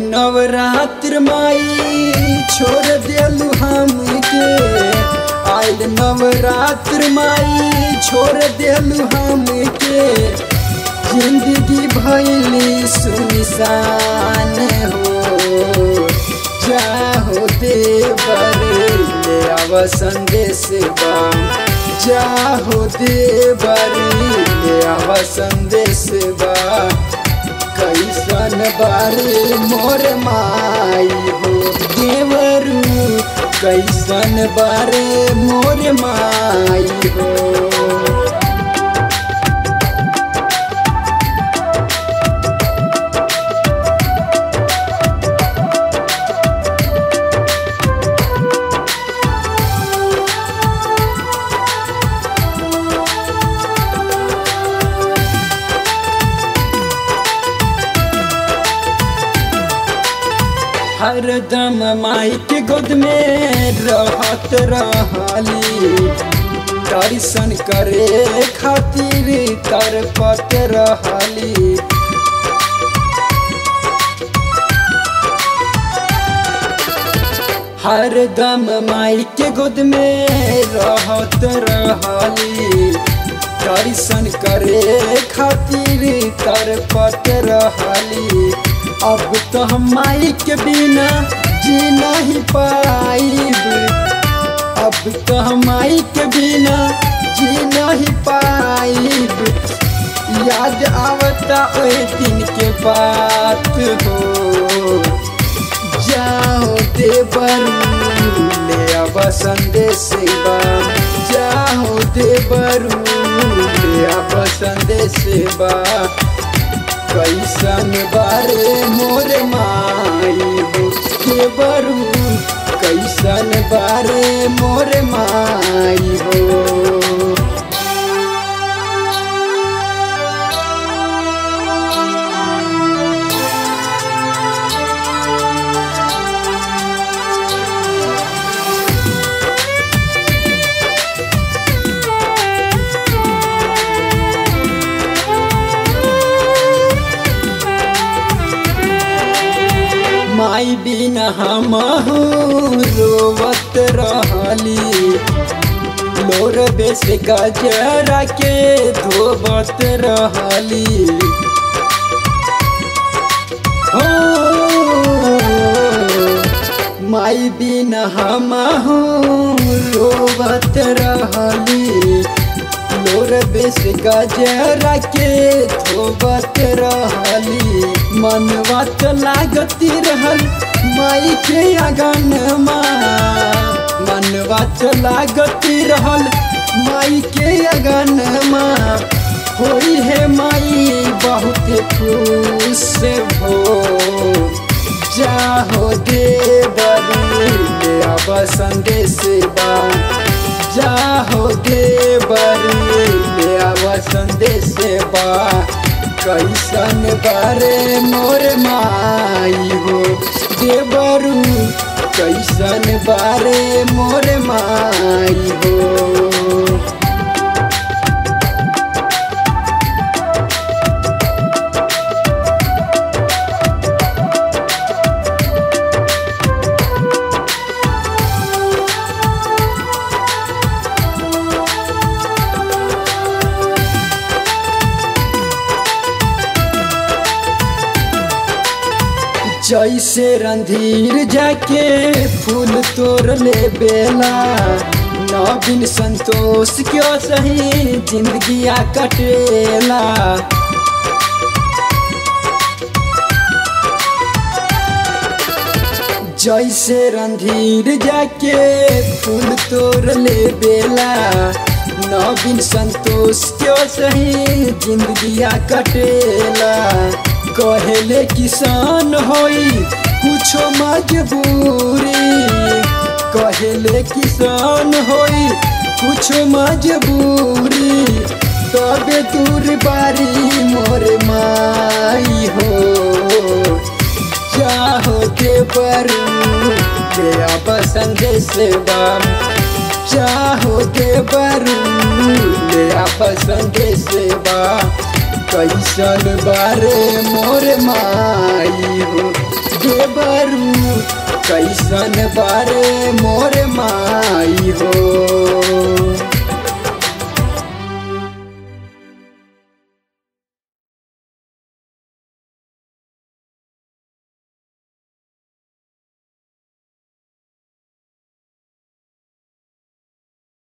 नवरात्र माई छोड़ दिलू हमके आयल नवरात्र माई छोड़ दिलू हमके जिंदगी भैली सुनसान हो जाहो देवर ले आव संदेश बा जाहो देवर ले आव संदेश बा कैसन बारे मोर माई हो देवरू कैसन बारे मोर माई हो हरदम माई के गोद में रहत रहली दर्शन करे खातिर तरपत रहली हरदम माई के गोद में रहत रहली दर्शन करे खातिर तरपत रहली अब तो हम माई के बिना जी नहीं पाइब अब तो हम माई के बिना जी नहीं पाइब याद आवता ओए दिन के बात हो जाओ देवर ले अब संदेश बा जाओ देवर ले अब संदेश बा कैसन बारे मोर माई हो के बरू कैसन बारे मोर माई हो माई बिना हम रोवत रहली लोर बेस गजरा के धोबत रहली हो माई बिना हम रोवत रहली लोर बेस गजरा के धोबत रहली मनवा तो लागती रहल माई के अगन मनवा तो लागती रहल माई के अगन होई है माई बहुत खुश हो जाहो देवरी ले अब संदेश बा जाहो देवरी ले अब संदेश बा कैसन बारे मोर माई हो देवरू कैसन बारे मोर माई हो जैसे रंधीर जाके फूल तोड़ ले बेला नवीन संतोष क्यों सही जिंदगिया कटेला जैसे रंधीर जाके फूल तोड़ ले बेला नवीन संतोष क्यों सही जिंदगिया कटेला कहेले किसान होई कुछो मजबूरी कहेले किसान होई कुछो मजबूरी तबे दूर बारी मोर माई हो चाहो के बरू के अब संदेश बाम चाहो के बरू ले आप संदेश बा कैसन बारे मोर माई हो कैसन बारे मोर माई हो